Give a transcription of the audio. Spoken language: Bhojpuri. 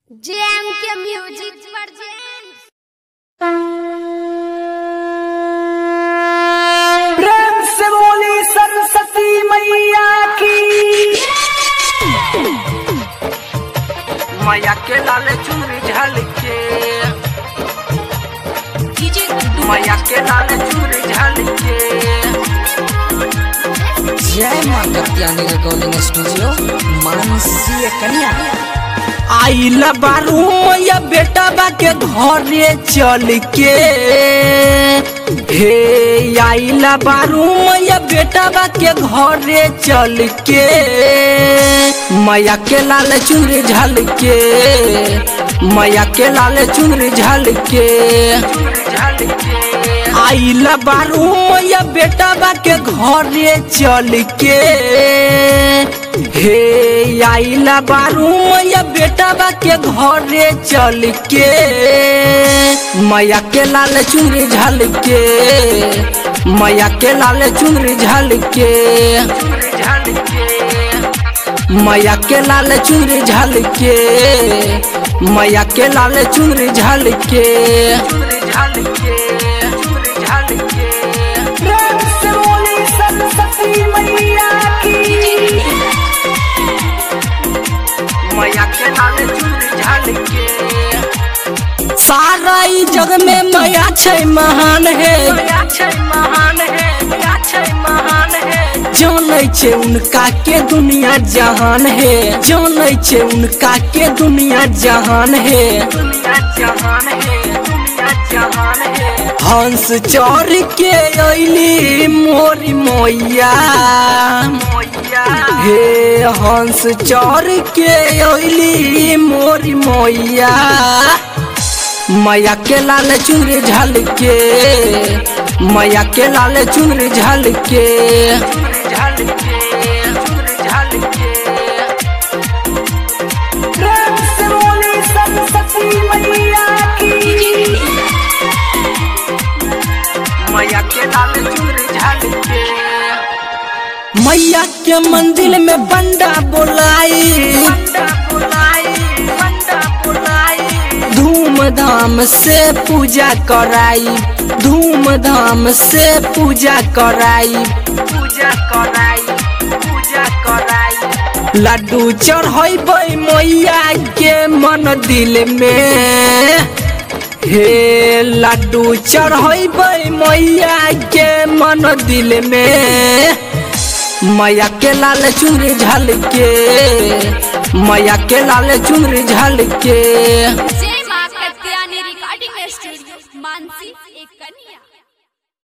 जेम के म्यूजिक वर्जन प्रेम से बोली सरस्वती मैया की मैया के लाल चुनरी झलके मैया के लाल चुनरी झलके जय मां कत्यानी रिकॉर्डिंग स्टूडियो मानसीय कन्या आइल बारू मैया बेटा बा के घरे चल के हे आइल बारू मैया बेटा बा के घरे चल के मैया के लाल चुनरी झल के मैया के लाल चुनरी झल के आइल बारू मैया बेटा बा के घरे चल के हे आइला बारू मैया बेटा बा के घरे चल के मैया के लाल चुनरी झल के मैया के लाल चुनरी झल के मैया के लाल चुनरी झल के मैया के लाल चुनरी झल के प्रेम से बोली सरस्वती मैया की मैया के लाल चुनरी झल के सारा ई जग में मैया छै महान है महान है महान है जानै छै उनका के दुनिया जहान है जानै छै उनका के दुनिया जहान है दुनिया जहान है दुनिया जहान है हंस चढ़ के अइली मोरी मैया हे हंस चढ़ के अइली मोरी मैया मैया के लाल चुनरी झल के मैया के लाल चुनरी झल के प्रेम से बोली सरस्वती मैया की मैया के लाल चुनरी झल के मैया के मंदिर में बंडा बोलाई धूमधाम से पूजा कराई धूमधाम से पूजा कराई पूजा कराई पूजा कराई लड्डू चढ़ैबै मैया के मन दिल में हे लड्डू चढ़ैबै मैया के मन दिल में मैया के लाल चुनरी झल के मैया के लाल चुनरी झल के जय मां कत्यानी रिकॉर्डिंग स्टूडियो मानसी एक कन्या